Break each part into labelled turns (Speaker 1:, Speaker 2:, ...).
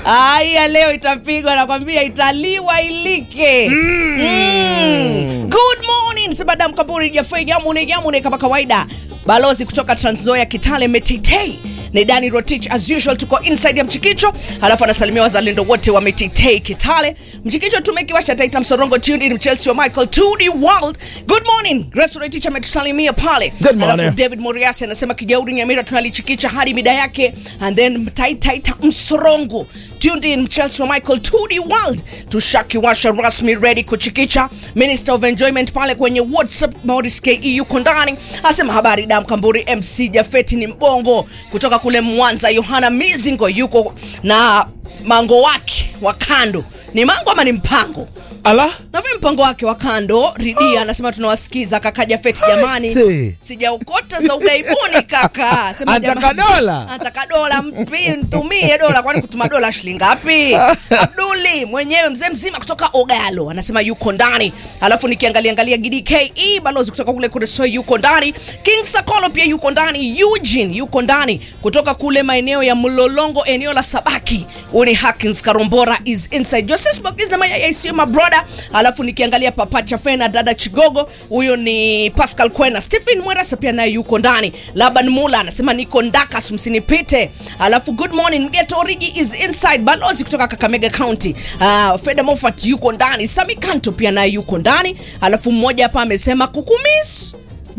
Speaker 1: Aya, leo itapigwa, nakwambia italiwa ilike. Mm. Good morning, Sabadam Kaburi Jafei Yamune Yamune, kama kawaida, balozi kutoka Trans Nzoia Kitale Metitei ni Dani Rotich as usual, tuko inside ya Mchikicho, halafu anasalimia wazalendo wote wa Metitei Kitale. Mchikicho tumekiwasha Taita Msorongo tuned in Chelsea wa Michael to the world. Good morning, Grace Rotich ametusalimia pale.
Speaker 2: Good morning.
Speaker 1: Halafu David Moriasi anasema Kijauri Nyamira tunalichikicha hadi mida yake, and then Taita Taita Msorongo tuned in Chelsea wa Michael to the world. Tushakiwasha rasmi ready kuchikicha. Minister of Enjoyment pale kwenye WhatsApp Maurice KE yuko ndani, asema habari dam Kamburi, MC Jafeti ni mbongo kutoka kule Mwanza. Yohana Mizingo yuko na mango wake wa kando, ni mango ama ni mpango?
Speaker 2: Ala,
Speaker 1: na vile mpango wake wa kando Ridia anasema tunawasikiza kaka Jafet, jamani,
Speaker 2: Aise.
Speaker 1: sijaukota za ugaibuni kaka. Sema
Speaker 2: Anataka
Speaker 1: jamani,
Speaker 2: dola?
Speaker 1: anataka dola, mpi mtumie dola, kwani kutuma dola shilingi ngapi? Abduli mwenyewe mzee mzima kutoka Ogalo anasema yuko ndani, alafu nikiangalia angalia Gidi KE balozi kutoka kule Kuresoi yuko ndani, King Sakolo pia yuko ndani, Eugene yuko ndani kutoka kule maeneo ya Mlolongo, eneo la Sabaki. Huyu ni Hakins Karombora is inside. Joseph Bogis na Maya ICU my brother. Alafu nikiangalia Papa Chafena dada Chigogo, huyo ni Pascal Kwena. Stephen Mweresa pia naye yuko ndani. Laban Mula anasema niko Ndakas msinipite. Alafu good morning Geto Origi is inside. Balozi kutoka Kakamega County. Uh, Feda Moffat yuko ndani. Sami Kanto pia naye yuko ndani. Alafu mmoja hapa amesema kukumis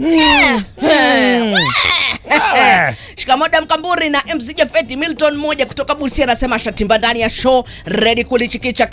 Speaker 1: Shikamoda Mkamburi na MC Jafeti Milton mmoja kutoka Busia anasema shatimba ndani ya show ready kulichikicha